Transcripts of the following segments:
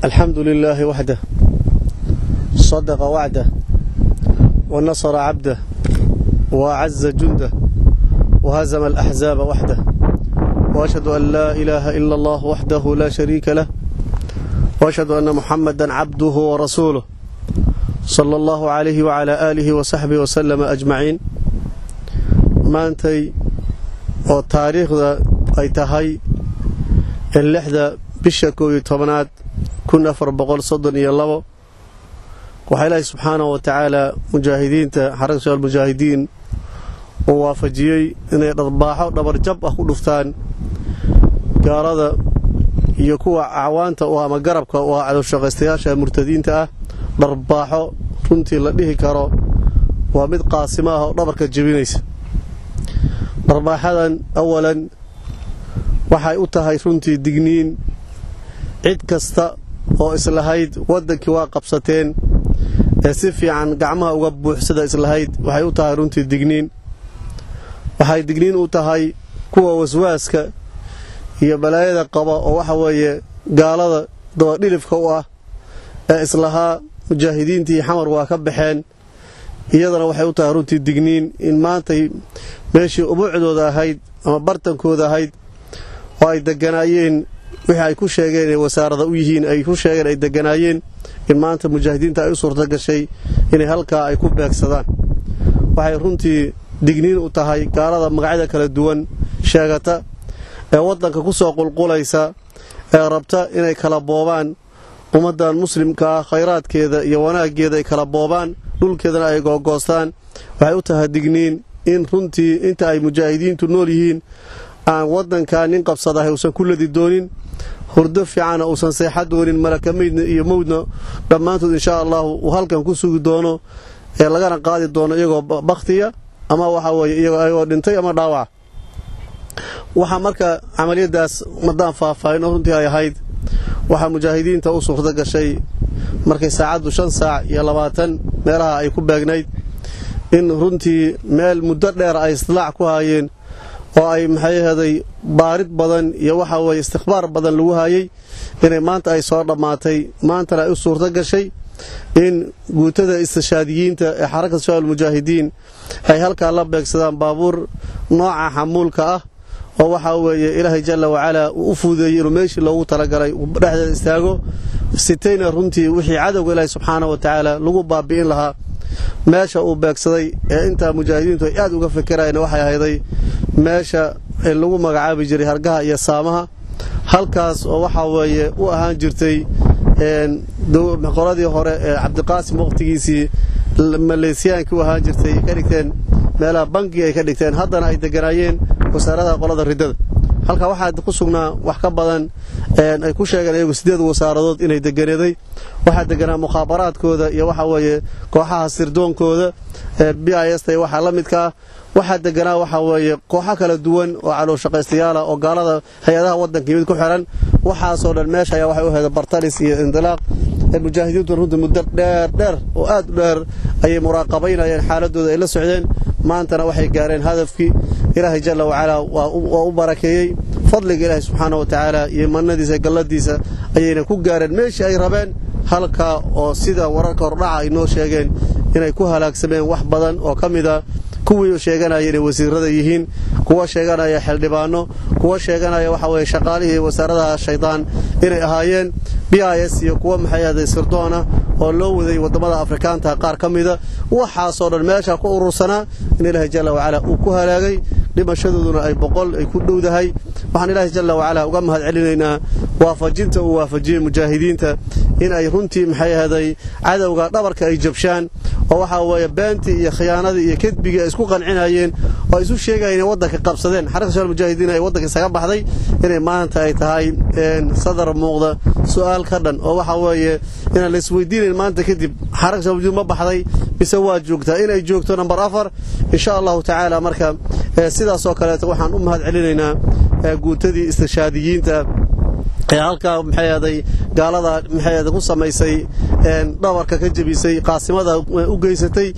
الحمد لله وحده صدق وعده ونصر عبده وأعز جنده وهزم الأحزاب وحده وأشهد أن لا إله إلا الله وحده لا شريك له وأشهد أن محمدا عبده ورسوله صلى الله عليه وعلى آله وصحبه وسلم أجمعين maantay oo taariikhda ay tahay lixda bisha koow iyo tobanaad kun afar boqol soddon iyo labo waxaa ilaahay subxaanahu wa tacaala mujaahidiinta xaraka shabaal mujaahidiin uu waafajiyey inay dharbaaxo dhabarjab ah ku dhuftaan gaalada iyo kuwa acwaanta u ama garabka u ah cadowshaqaystayaasha murtadiinta ah dharbaaxo runtii la dhihi karo waa mid qaasimo ah oo dhabarka jebinaysa dharbaaxadan awalan waxay u tahay runtii digniin cid kasta oo islahayd waddankii waa qabsateen ee si fiican gacmaha uga buuxsada islahayd waxay u tahay runtii digniin waxay digniin u tahay kuwa waswaaska iyo balaayada qaba oo waxa weeye gaalada dabadhilifka u ah ee islahaa mujaahidiintii xamar waa ka baxeen iyadana waxay u tahay runtii digniin in maantay meeshii ubuucdooda ahayd ama bartankooda ahayd oo ay deganaayeen wixii ay ku sheegeen inay wasaarada u yihiin ay ku sheegeen ay deganaayeen in maanta mujaahidiinta ay u suurto gashay inay halkaa ay ku beegsadaan waxay runtii digniin u tahay gaalada magacyada kala duwan sheegata ee waddanka ku soo qulqulaysa ee rabta inay kala boobaan ummaddan muslimka ah khayraadkeeda iyo wanaaggeeda ay kala boobaan dhulkeedana ay googoostaan waxay u tahay digniin in runtii inta ay mujaahidiintu nool yihiin aan waddankaa nin qabsadahay uusan ku ladi doonin hurdo fiicana uusan seexa doonin malaka meydna iyo mowdna dhammaantood inshaa allahu uu halkan ku sugi doono ee lagana qaadi doono iyagoo bakhtiya ama waxa weeye iyagoo dhintay ama dhaawaca waxaa marka camaliyadaas madaan faahfaahin oo runtii ay ahayd waxaa mujaahidiinta u suurto gashay markay saacaddu shan saac iyo labaatan meelaha ay ku beegnayd in runtii meel muddo dheer ay istilaac ku haayeen oo ay maxay ahaday baarid badan iyo waxa weeye istikhbaar badan lagu hayay inay maanta ay soo dhammaatay maantana ay u suurto gashay in guutada istishaadiyiinta ee xarakata shabaab mujaahidiin ay halkaa la beegsadaan baabuur nooca xamuulka ah oo waxaa weeye ilaahay jalla wacalaa uu u fuudeeyey inuu meeshii loogu talagalay uu dhexdeeda istaago sitayna runtii wixii cadowga ilaahay subxaana wa tacaala lagu baabi'in lahaa meesha uu beegsaday ee intaa mujaahidiintu ay aad uga fikirayeen waxay ahayday meesha lagu magacaabi jiray hargaha iyo saamaha halkaas oo waxaa weeye u ahaan jirtay qoladii hore ee cabdiqaasim waqtigiisii maleesiyaankii u ahaan jirtay ka dhigteen meelaha bankiga ay ka dhigteen haddana ay deganaayeen wasaaradaha qolada riddada halkaa waxaa ku sugnaa wax ka badan ay ku sheegeen iyagu sideed wasaaradood inay deganeeday waxaa deganaa mukhaabaraadkooda iyo waxa weeye kooxaha sirdoonkooda b i s ta waxaa la midka ah waxaa deganaa waxaa weeye kooxo kala duwan oo calowshaqaystayaala oo gaalada hay-adaha waddanka yimid ku xiran waxaasoo dhan meesha ayaa waxay u heeda bartalis iyo indilaaq mujaahidiintu runtii muddo dheer dheer oo aad u dheer ayay muraaqabaynayeen xaaladooda ay la socdeen maantana waxay gaareen hadafkii ilaahay jalla wacalaa waa u barakeeyey fadliga ilaahay subxaana wa tacaala iyo mannadiisa galladiisa ayayna ku gaareen meeshii ay rabeen halkaa oo sida wararka hordhaca ay noo sheegeen inay ku halaagsameen wax badan oo ka mid a kuwii sheeganaya inay wasiirada yihiin kuwa sheeganaya xildhibaano kuwa sheeganaya waxa weye shaqaalihii wasaaradaha shaydaan inay ahaayeen b i s iyo kuwa maxay ahday sirdoona oo loo waday waddamada afrikaanta qaar ka mida waxaasoo dhan meesha ku urursanaa in ilaahay jalla wacalaa uu ku halaagay dhimashadooduna ay boqol ay ku dhowdahay waxaan ilaahay jalla wacalaa uga mahad celinaynaa waafajinta uu waafajiyey mujaahidiinta in ay runtii maxay ahday cadowga dhabarka ay jabshaan oo waxaa weeye beentii iyo khiyaanadii iyo kedbigii ay isku qancinayeen oo ay isu sheegayeen inay waddanka qabsadeen xaraka shabaal mujaahidiin ay waddanka isaga baxday inay maanta ay tahay sadar muuqda su'aal ka dhan oo waxaa weeye inaan la isweydiinayn maanta kadib xaraka shabaal mujaahidiin ma baxday mise waa joogtaa inay joogto namber afar insha allahu tacaala marka sidaasoo kaleeto waxaan u mahad celinaynaa guutadii istishaadiyiinta ee halkaa maxay ahday gaalada maxay ahday ku samaysay dhabarka ka jebisay qaasimada u geysatay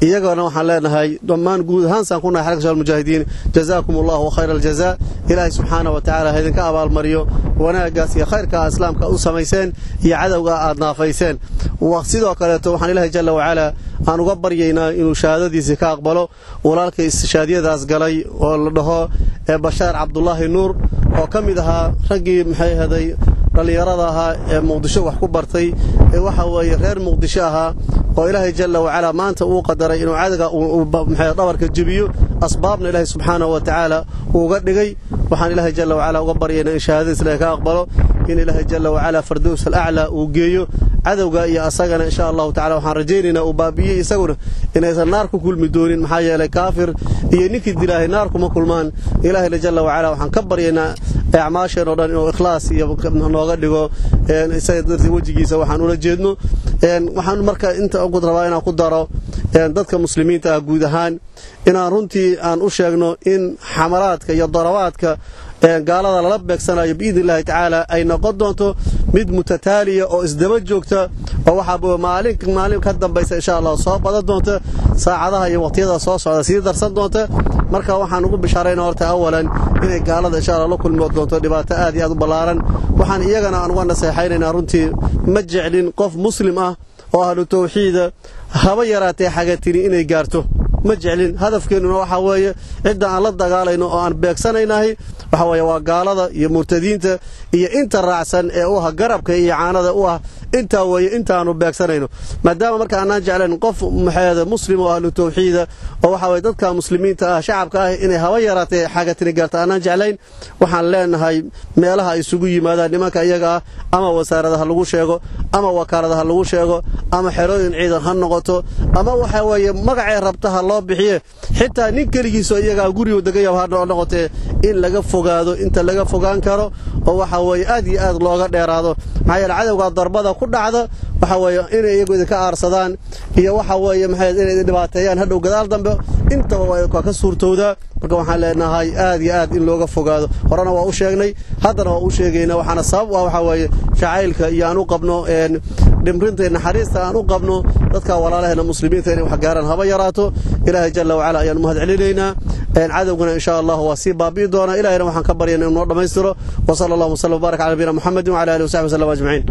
iyagana waxaan leenahay dhammaan guud ahaansaan ku nahay xarka shabaab mujaahidiin jazaakum allahu khayra aljazaa ilaahay subxaana wa tacaala ha idinka abaalmariyo wanaaggaas iyo khayrkaa islaamka u samayseen iyo cadowga aad naafayseen sidoo kaleeto waxaan ilaahay jalla wacalaa aan uga baryaynaa inuu shahaadadiisii ka aqbalo walaalka istishaadiyadaas galay oo la dhaho bashaar cabdulaahi nuur oo ka mid ahaa raggii maxay haday dhallinyarada ahaa ee muqdisho wax ku bartay ee waxa weeye reer muqdisho ahaa oo ilaahay jalla wacalaa maanta uu qadaray inuu cadowga dhabarka jebiyo asbaabna ilaahay subxaanahu wa tacaala uuga dhigay waxaan ilaahay jalla wacalaa uga baryaynaa in shahaadadiis ilahay ka aqbalo in ilaahay jalla wacalaa fardows alaclaa uu geeyo cadowga iyo asagana insha allahu tacala waxaan rajaynaynaa uu baabi'iyey isaguna inaysan naar ku kulmi doonin maxaa yeelay kaafir iyo ninkii dilaahay naar kuma kulmaan ilaahayna jalla wacalaa waxaan ka baryaynaa acmaasheen oo dhan inuu ikhlaas iyo nooga dhigo isaga dartii wejigiisa waxaan ula jeedno waxaan marka inta ugu rabaa inaan ku daro dadka muslimiinta ah guud ahaan inaan runtii aan u sheegno in xamalaadka iyo darabaadka gaalada lala beegsanayo biidni illaahi tacaala ay noqon doonto mid mutataaliya oo isdaba joogta oo waxaa maalin maalin ka dambaysa insha allah soo badan doonta saacadaha iyo waqtiyada soo socda sii darsan doonta marka waxaan ugu bishaarayna horta awalan inay gaalada insha allah la kulmi doonto dhibaato aad iyo aad u ballaaran waxaan iyagana aan uga naseexaynaynaa runtii ma jeclin qof muslim ah oo ahlu tawxiida haba yaraatee xagatini inay gaarto ma jeclin hadafkeennuna waxaa weeye cidda aan la dagaalayno oo aan beegsanaynahay waxa weeye waa gaalada iyo murtadiinta iyo inta raacsan ee u ah garabka iyo caanada u ah intaa weeye intaanu beegsanayno maadaama marka aanaan jeclayn qof maxeeda muslim oo ahlu tawxiida oo waxa weye dadka muslimiinta ah shacabka ah inay haba yaraatee xagatini gaarta aanaan jeclayn waxaan leenahay meelaha ay isugu yimaadaan nimanka iyaga ah ama wasaarada ha lagu sheego ama wakaalada ha lagu sheego ama xerooyin ciidan ha noqoto ama waxa weeye magacee rabta ha loo bixiye xitaa nin keligiisoo iyagaa gurigu degayaba ha noqotee in laga fogaado inta laga fogaan karo oo waxa weeye aad iyo aad looga dheeraado maxaa yeele cadowgaa darbada ku dhacda waxa weeye inay iyagu idinka aarsadaan iyo waxa weeye maxay inay idin dhibaateeyaan hadhow gadaal dambe intaba waa ka suurtowdaa marka waxaan leenahay aad iyo aad in looga fogaado horena waa u sheegnay haddana waa u sheegaynaa waxaana sabab u ah waxaa weeye jacaylka iyo aan u qabno dhimrinta naxariista aan u qabno dadka walaalaheena muslimiinta inay wax gaaraan haba yaraato ilaahay jalla wacala ayaan mahad celinaynaa cadowgana insha allah waa sii baabi'i doonaa ilahayna waxaan ka baryana inuu noo dhammaystiro wa sala allahu wasallam wbarak cala nabiyina muxamedin wcala alihi wasaxbi wasallam ajmaciin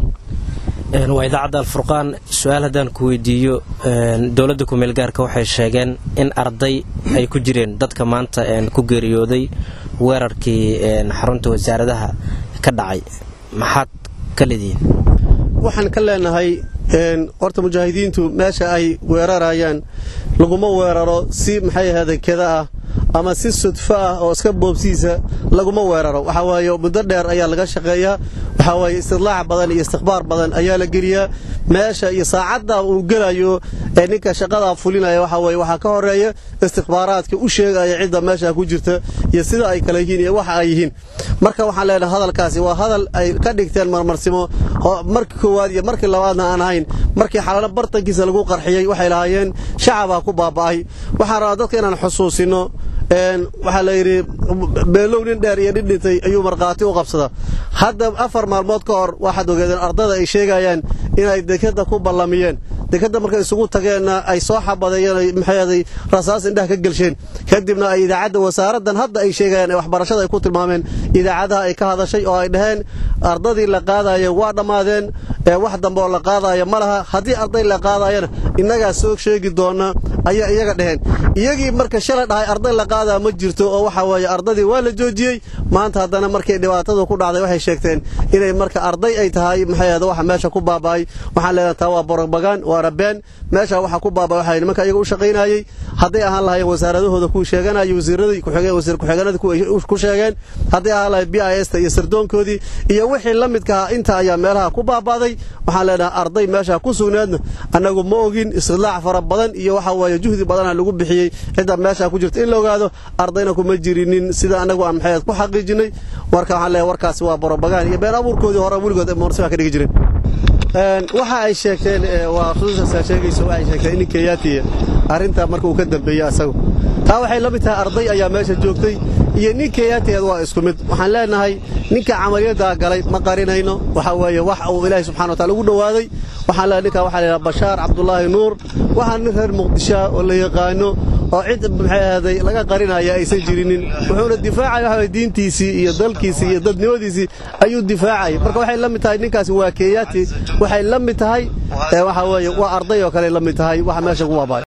waa idaacadda alfurqaan su-aal haddaan ku weydiiyo dowladda kumeel gaarka waxay sheegeen in arday ay ku jireen dadka maanta ku geeriyooday weerarkii xarunta wasaaradaha ka dhacay maxaad ka leedihiin waxaan ka leenahay horta mujaahidiintu meesha ay weerarayaan laguma weeraro si maxay ahaaday keda ah ama si sudfo ah oo iska boobsiisa laguma weeraro waxaa waaye muddo dheer ayaa laga shaqeeyaa waxaa waaye istidlaac badan iyo istikhbaar badan ayaa la geliyaa meesha iyo saacadda uu gelayo ee ninka shaqadaa fulinaya waxaa weeye waxaa ka horeeya istikhbaaraadka u sheegaya cidda meesha ku jirta iyo sida ay kale yihiin iyo waxa ay yihiin marka waxaan leenahay hadalkaasi waa hadal ay ka dhigteen marmarsimo markii koowaad iyo markii labaadna aan ahayn markii xalalo bartankiisa lagu qarxiyey waxay lahaayeen shacabaa ku baaba'ay waxaan rabaa dadka inaan xusuusino waxaa la yidhi beelow nin dheer iyo nin dhintay ayuu markhaati u qabsadaa hadda afar maalmood ka hor waxaad ogeedeen ardada ay sheegayaan inay dekadda ku ballamiyeen dekadda markay isugu tageenna ay soo xabadeeyeen maxeeday rasaas indhaha ka gelsheen kadibna ay idaacadda wasaaraddan hadda ay sheegayaan ee waxbarashada ay ku tilmaameen idaacadaha ay ka hadashay oo ay dhaheen ardadii la qaadaya waa dhammaadeen ee wax dambe oo la qaadaya ma laha haddii arday la qaadayana innagaa soo sheegi doona ayaa iyaga dhaheen iyagii marka shalay dhahay arday la qaadaa ma jirto oo waxa weeye ardadii waa la joojiyey maanta haddana markay dhibaatadu ku dhacday waxay sheegteen inay marka arday ay tahay maxay waxa meesha ku baaba'ay waxaan leenahay taa waa borobagaan waa rabeen meesha waxa ku baaba'ay waxa nimanka iyaga u shaqaynayay hadday ahaan lahaayeen wasaaradahooda ku sheeganayay wasiiradii ku-xigeen wasiir ku-xigeenadii ku sheegeen hadday ahaan lahayd b i s ta iyo sirdoonkoodii iyo wixii la midka ahaa inta ayaa meelaha ku baaba'day waxaan leenahay arday meesha ku sugnaadna annagu ma ogin istidlaac fara badan iyo waxa weeye juhdi badana lagu bixiyey cidda meesha ku jirta in la ogaado ardayna kuma jirinin sida annagu aan maxay ku xaqiijinay warka waxaan leeyahay warkaasi waa borobagaan iyo been abuurkoodii hore weligood moorsiba ka dhigi jireen waxa ay sheegteen waa xusuusasaa sheegayso waxay sheegteen in kenyaatiya arrintaa marka uu ka dambeeyey asagu taa waxay la mid tahay arday ayaa meesha joogtay iyo nin keeyaateed waa isku mid waxaan leenahay ninka camaliyaddaa galay ma qarinayno waxaa weeye wax uu ilaahay subxana wa taala ugu dhowaaday waxaan leenahay ninkaa waxaa la yidhaha bashaar cabdulaahi nuur waxaa nin reer muqdishoa oo la yaqaano oo cid maxay ahday laga qarinaya aysan jirinin wuxuuna difaacaya waxa diintiisii iyo dalkiisii iyo dadnimadiisii ayuu difaacaya marka waxay la mid tahay ninkaasi waa keeyaati waxay la mid tahay waxa weeye waa arday oo kale la mid tahay waxa meesha ku waabay